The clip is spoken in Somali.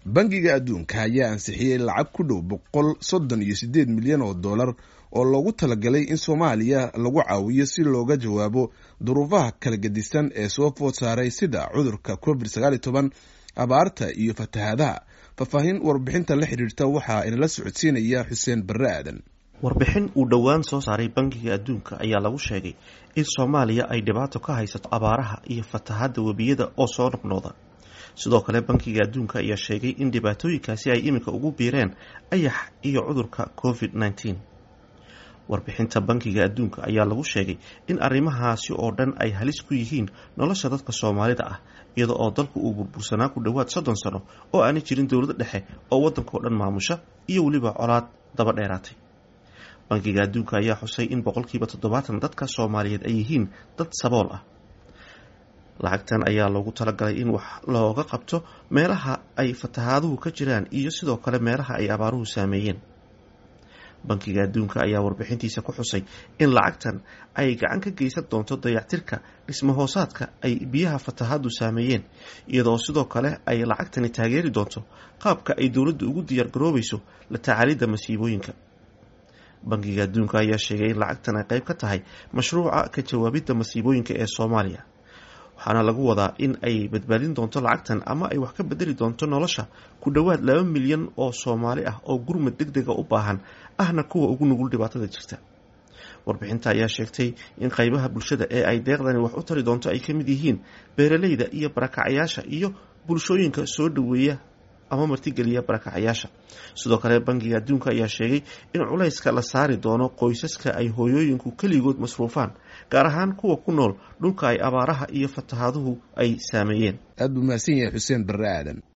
bangiga adduunka ayaa ansixiyey lacag ku dhow boqol soddon iyo siddeed milyan oo dollar oo loogu talagalay in soomaaliya lagu caawiyo si looga jawaabo duruufaha kala gedisan ee soo food saaray sida cudurka covid sagaal iyo toban abaarta iyo fatahaadaha faahfaahin warbixinta la xidhiirta waxaa inala socodsiinaya xuseen barre aadan warbixin uu dhowaan soo saaray bangiga adduunka ayaa lagu sheegay in soomaaliya ay dhibaato ka haysato abaaraha iyo fatahaadda webiyada oo soo noqnooda sidoo kale bankiga adduunka ayaa sheegay in dhibaatooyinkaasi ay iminka ugu biireen ayax iyo cudurka covid nneteen warbixinta bankiga adduunka ayaa lagu sheegay in arrimahaasi oo dhan ay halis ku yihiin nolosha dadka soomaalida ah iyada oo dalku uu burbursanaa ku dhowaad soddon sano oo aanay jirin dowladda dhexe oo waddankao dhan maamusha iyo weliba colaad daba dheeraatay bankiga adduunka ayaa xusay in boqolkiiba toddobaatan dadka soomaaliyeed ay yihiin dad sabool ah lacagtan ayaa loogu talagalay in wax looga qabto meelaha ay fatahaaduhu ka jiraan iyo sidoo kale meelaha ay abaaruhu saameeyeen bankiga adduunka ayaa warbixintiisa ku xusay in lacagtan ay gacan ka geysan doonto dayactirka dhismahoosaadka ay biyaha fatahaadu saameeyeen iyadoo sidoo kale ay lacagtani taageeri doonto qaabka ay dowladdu ugu diyaar garoobayso la tacaalidda masiibooyinka bankiga adduunka ayaa sheegay in lacagtan ay qayb ka tahay mashruuca ka jawaabidda masiibooyinka ee soomaaliya waxaana lagu wadaa in ay badbaadin doonto lacagtan ama ay wax ka bedeli doonto nolosha ku dhowaad laba milyan oo soomaali ah oo gurmad deg dega u baahan ahna kuwa ugu nugul dhibaatada jirta warbixinta ayaa sheegtay in qaybaha bulshada ee ay deeqdani wax u tari doonto ay ka mid yihiin beeralayda iyo barakacayaasha iyo bulshooyinka soo dhoweeya ama martigeliya barakacayaasha sidoo kale bankiga adduunka ayaa sheegay in culayska la saari doono qoysaska ay hooyooyinku keligood masruufaan gaar ahaan kuwa ku nool dhulka ay abaaraha iyo fatahaaduhu ay saameeyeen aad buu mahadsan yahay xuseen barre aadan